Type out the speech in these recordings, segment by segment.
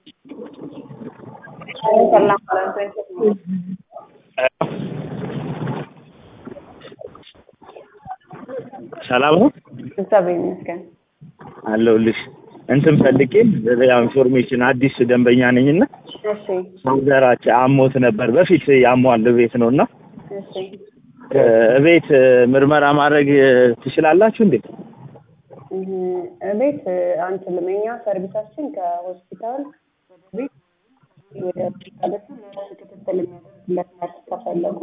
ሰላም ማለት ነው። ሰላም ነው እግዚአብሔር ይመስገን። አለሁልሽ። እንትን ፈልጌ ያው ኢንፎርሜሽን አዲስ ደንበኛ ነኝና እሺ ሰውዘራቸው አሞት ነበር በፊት ያሟል ቤት ነው እና እሺ ቤት ምርመራ ማድረግ ትችላላችሁ እንዴ? እህ፣ ቤት አንችልም። እኛ ሰርቪሳችን ከሆስፒታል ወደ ቤት ወደ ሆስፒታል ክትትል የሚያደርግለት ነርስ ከፈለጉ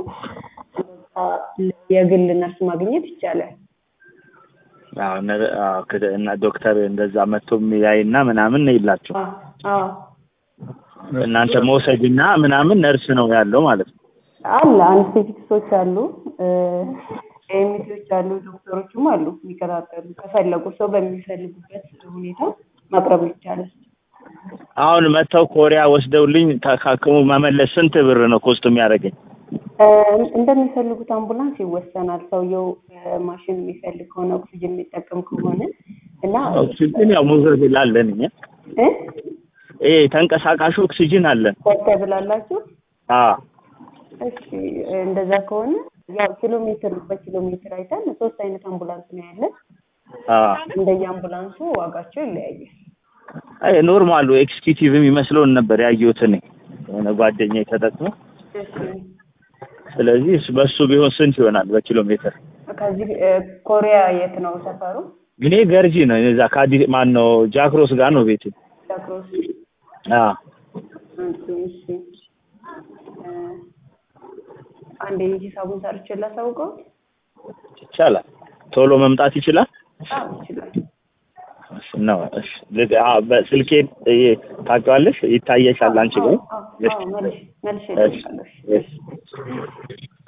የግል ነርስ ማግኘት ይቻላል። አዎ ነር- አዎ፣ ክደ- እና ዶክተር እንደዛ መጥቶ የሚያይና ምናምን የላቸው አዎ አዎ እናንተ መውሰድና ምናምን ነርስ ነው ያለው ማለት ነው። አለ አንስቴቲክሶች አሉ፣ ኤሚቲዎች አሉ፣ ዶክተሮችም አሉ የሚከታተሉ ከፈለጉ ሰው በሚፈልጉበት ሁኔታ ማቅረብ ይቻላል። አሁን መጥተው ኮሪያ ወስደውልኝ ታካክሙ መመለስ ስንት ብር ነው ኮስት የሚያደርገኝ? እ፣ እንደሚፈልጉት አምቡላንስ ይወሰናል። ሰውየው እ፣ ማሽን የሚፈልግ ከሆነ ኦክሲጅን የሚጠቀም ከሆነ እና ኦክሲጅን ያው መውሰድ ላለን እኛ እ ይሄ ተንቀሳቃሹ ኦክሲጅን አለን። ኮርተብል አላችሁ? አዎ እሺ እንደዛ ከሆነ ያው ኪሎ ሜትር በኪሎ ሜትር አይተን ሶስት አይነት አምቡላንስ ነው ያለን። አዎ እንደየ አምቡላንሱ ዋጋቸው ይለያያል። አይ ኖርማሉ ኤክስኪዩቲቭ የሚመስለውን ነበር ያየሁት እኔ የሆነ ጓደኛዬ ተጠቅሞ። እሺ ስለዚህ እሱ- በሱ ቢሆን ስንት ይሆናል በኪሎ ሜትር? ከዚህ እ፣ ኮሪያ የት ነው ሰፈሩ? እኔ ገርጂ ነው እዛ ከአዲስ ማን ነው ጃክሮስ ጋር ነው ቤቴ። ዳክሮስ አዎ እሺ እ፣ አንዴ ሂሳቡን ሰርቼ ላሳውቀው። ይቻላል። ቶሎ መምጣት ይችላል አዎ ይችላል። እሺ፣ ነው። እሺ ልክ- አዎ፣ በስልኬን እ፣ ታውቂዋለሽ፣ ይታየሻል አንቺ ጋር። አዎ አዎ መልሼ መልሼ እሺ እልክልሻለሁ። እሺ